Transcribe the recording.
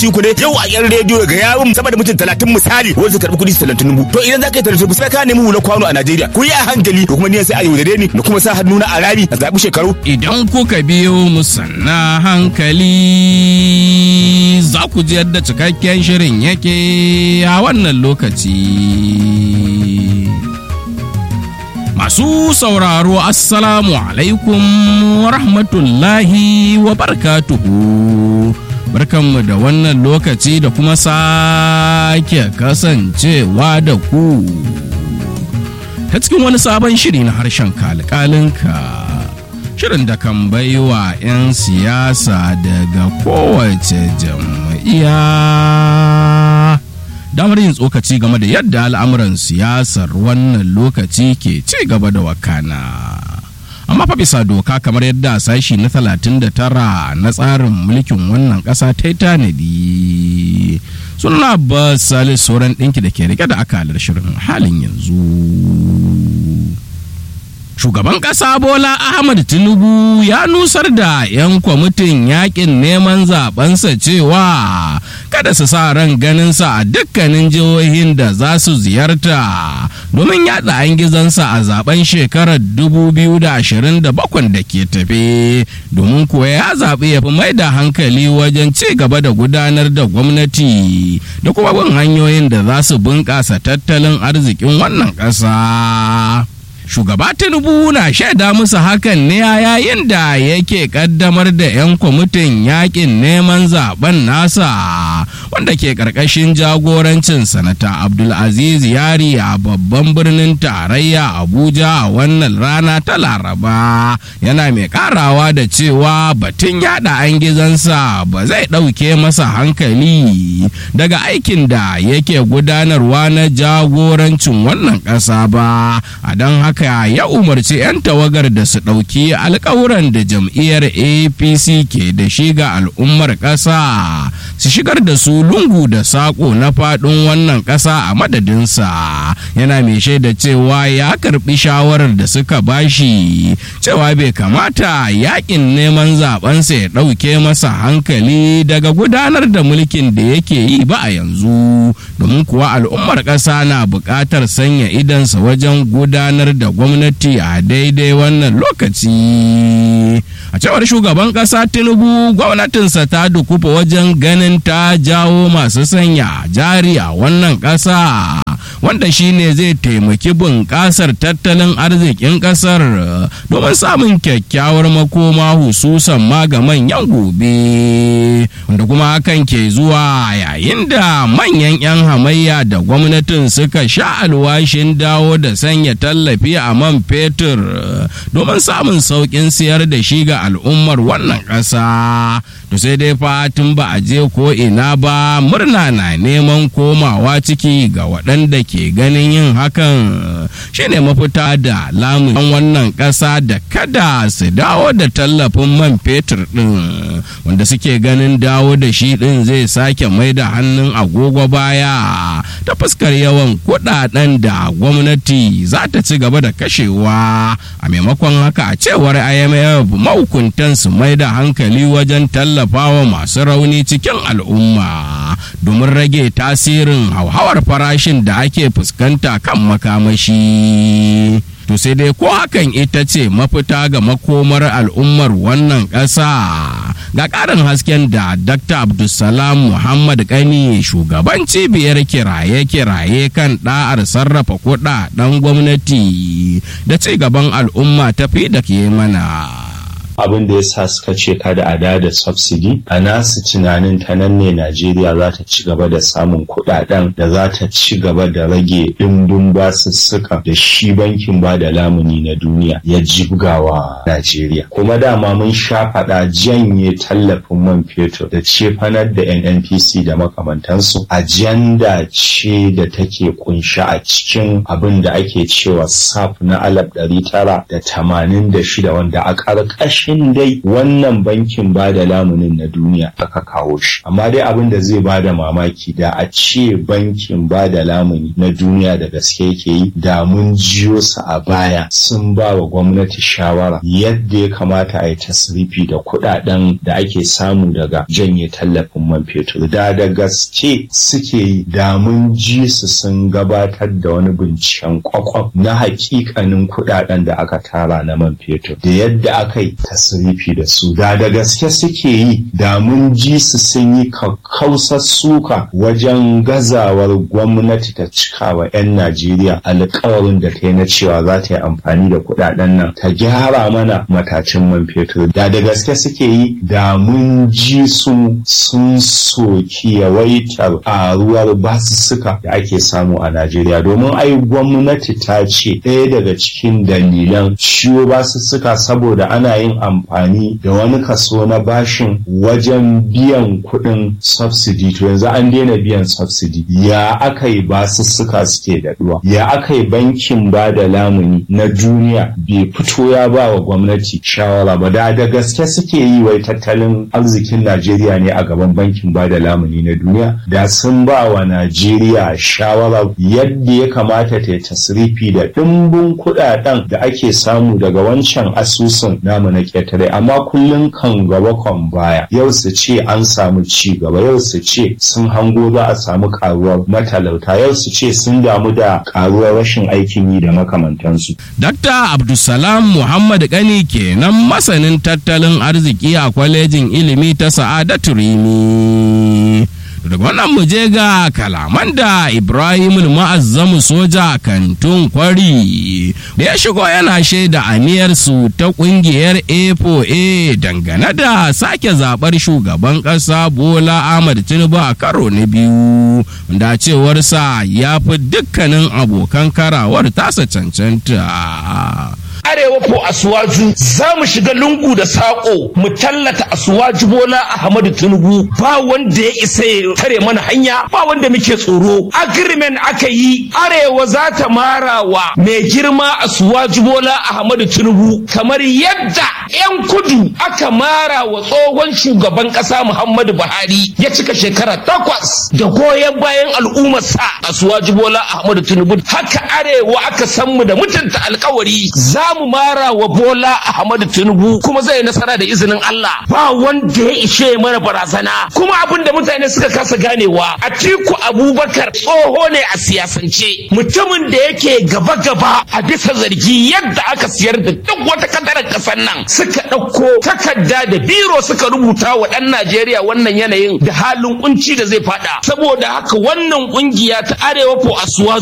minti uku ne yau a yan rediyo ga yawun sama da mutum talatin misali wanda su karɓi kuɗi talatin dubu to idan za ka yi talatin sai ka nemi hula kwano a Najeriya ku yi a hankali to kuma ni sai a yaudare ni da kuma sa hannu na a rami a zaɓi shekaru. Idan kuka biyo mu sanna hankali za ku ji yadda cikakken shirin yake a wannan lokaci. Masu sauraro Assalamu alaikum wa rahmatullahi wa barakatuhu. Barkanmu da wannan lokaci da kuma sake kasancewa da ku. Ta cikin wani sabon shiri na harshen kalkalinka. Shirin da kan baiwa 'yan siyasa daga kowace jam'iyya. damar yin tsokaci game da yadda al'amuran siyasar wannan lokaci ke ci gaba da wakana. amma fa bisa doka kamar yadda sashi na 39 na tsarin mulkin wannan ƙasa ta yi tanadi suna ba salis sauran ɗinki da ke rike da akalar shirin halin yanzu shugaban ƙasa bola ahmad tinubu ya nusar da 'yan kwamitin yakin neman zabensa cewa kada su sa ran ganinsa a dukkanin jihohin da za su ziyarta domin yada an gizansa a zaben shekarar 2027 da ke tafe domin kuwa ya zaɓi ya fi mai da hankali wajen ci gaba da gudanar da gwamnati da kuma bin hanyoyin da za su bunƙasa tattalin arzikin wannan ƙasa. shugaba tinubu na shaida musu hakan ne a yayin da yake kaddamar da 'yan kwamitin yakin neman zaben nasa wanda ke karkashin jagorancin sanata abdulaziz yari a babban birnin tarayya abuja a wannan rana ta laraba yana mai karawa da cewa batun yada an gizansa ba zai ɗauke masa hankali daga aikin da yake gudanarwa na jagorancin wannan ƙasa ba a don haka haka ya umarci 'yan tawagar da su ɗauki alkawuran da jam'iyyar apc ke da shi ga al'ummar ƙasa su shigar da su lungu da saƙo na faɗin wannan ƙasa a madadinsa yana mai shaida cewa ya karɓi shawarar da suka bashi cewa bai kamata yakin neman zabensa ya ɗauke masa hankali daga gudanar da mulkin da yake yi ba a yanzu domin kuwa al'ummar ƙasa na buƙatar sanya idansa wajen gudanar da gwamnati a daidai wannan lokaci a cewar shugaban kasa tinubu gwamnatinsa ta dukufa wajen ganin ta jawo masu sanya jari a wannan kasa wanda shine zai taimaki bunƙasar tattalin arzikin ƙasar domin samun kyakkyawar makoma hususan ma ga manyan gobe wanda kuma hakan ke zuwa yayin da manyan 'yan hamayya da gwamnatin suka sha alwashin dawo da sanya tallafi a man fetur domin samun sauƙin siyar da shi ga al'ummar wannan ƙasa to sai dai fatin ba a je ko ina ba murna na neman komawa ciki ga waɗanda ke ganin yin hakan shine mafita da lamun wannan ƙasa da kada su dawo da tallafin man fetur ɗin wanda suke ganin dawo da shi ɗin zai sake mai da hannun agogo baya ta fuskar yawan kuɗaɗen da gwamnati za ta ci gaba da kashewa a maimakon haka a cewar imf mahukuntan su mai da hankali wajen tallafawa masu rauni cikin al'umma domin rage tasirin hauhawar farashin da ake fuskanta kan makamashi to sai dai ko hakan ita ce mafita ga makomar al'ummar wannan ƙasa ga ƙarin hasken da dr abdulsalam muhammad kani shugaban cibiyar kiraye-kiraye kan ɗa'ar sarrafa kuɗaɗen gwamnati da ci gaban al'umma tafi da ke mana abin da ya sa suka ce kada a da da subsidy a nasu tunanin ta nan ne Najeriya za ta ci gaba da samun kuɗaɗen da za ta ci gaba da rage ɗimbin basussuka da shi bankin ba da lamuni na duniya ya jibgawa Najeriya. Kuma dama mun sha faɗa janye tallafin man fetur da cefanar da NNPC da makamantansu ajanda ce da take kunshi a cikin abin da ake cewa SAP na alaf ɗari tara da tamanin da shida wanda a ƙarƙashin ƙarƙashin dai wannan bankin ba da lamunin na duniya aka kawo shi amma dai abin da zai ba da mamaki da a ce bankin ba da lamuni na duniya da gaske yake yi da mun jiyo su a baya sun ba wa gwamnati shawara yadda ya kamata a yi tasrifi da kuɗaɗen da ake samu daga janye tallafin man fetur da da gaske suke yi da mun ji su sun gabatar da wani binciken kwakwaf na hakikanin kuɗaɗen da aka tara na man fetur da yadda aka yi tasrifi da su da da gaske suke yi da mun ji su sun yi kakkausar suka wajen gazawar gwamnati ta cikawa 'yan Najeriya alkawarin da ta yi na cewa za ta yi amfani da kuɗaɗen nan ta gyara mana matacin man fetur da da gaske suke yi da mun ji su sun soki yawaitar ƙaruwar basussuka da ake samu a Najeriya domin ai gwamnati ta ce ɗaya daga cikin dalilan ciwo basussuka saboda ana yin amfani da wani kaso na bashin wajen biyan kuɗin subsidy to yanzu an daina biyan subsidy ya aka yi basussuka suke daɗuwa ya aka yi bankin ba da lamuni na duniya bai fito ya ba wa gwamnati shawara ba da da gaske suke yi wai tattalin arzikin Najeriya ne a gaban bankin ba da lamuni na duniya da sun ba wa Najeriya shawara yadda ya kamata ta yi tasrifi da ɗimbin kuɗaɗen da ake samu daga wancan asusun namu na ƙetare amma kullum kan gaba kan baya yau su ce an samu ci gaba yau su ce sun hango za a samu karuwar matalauta yau su ce sun damu da karuwar rashin aikin yi da makamantansu. Dr. Abdulsalam Muhammad Gani kenan masanin tattalin arziki a kwalejin ilimi ta Sa'adatu Rimi. daga wannan mu je ga kalaman da Ibrahim ma'azzamu soja kantun kwari da ya shigo yana shaida aniyarsu ta kungiyar A4A dangane da sake zabar shugaban ƙasa Bola Ahmad Tinubu a karo na biyu da cewarsa ya fi dukkanin abokan karawar tasa cancanta. arewa ko asuwaju za mu shiga lungu da saƙo mu tallata asuwaju bola ahmadu tinubu ba wanda ya isa ya tare mana hanya ba wanda muke tsoro agreement aka yi arewa za ta mara wa mai girma asuwaju bola ahmadu tinubu kamar yadda yan kudu aka mara wa tsohon shugaban ƙasa muhammadu buhari ya cika shekara takwas da goyon bayan al'ummarsa asuwaju bola ahmadu tinubu haka arewa aka san mu da mutunta alkawari za mu mara wa Bola Ahmadu Tinubu kuma zai nasara da izinin Allah ba wanda ya ishe mana barazana kuma abin da mutane suka kasa ganewa Atiku Abubakar tsoho ne a siyasance mutumin da yake gaba-gaba a bisa zargi yadda aka siyar da duk wata kadarar kasar nan suka ɗauko takarda da biro suka rubuta wa ɗan Najeriya wannan yanayin da halin kunci da zai fada saboda haka wannan kungiya ta Arewa ko Asuwa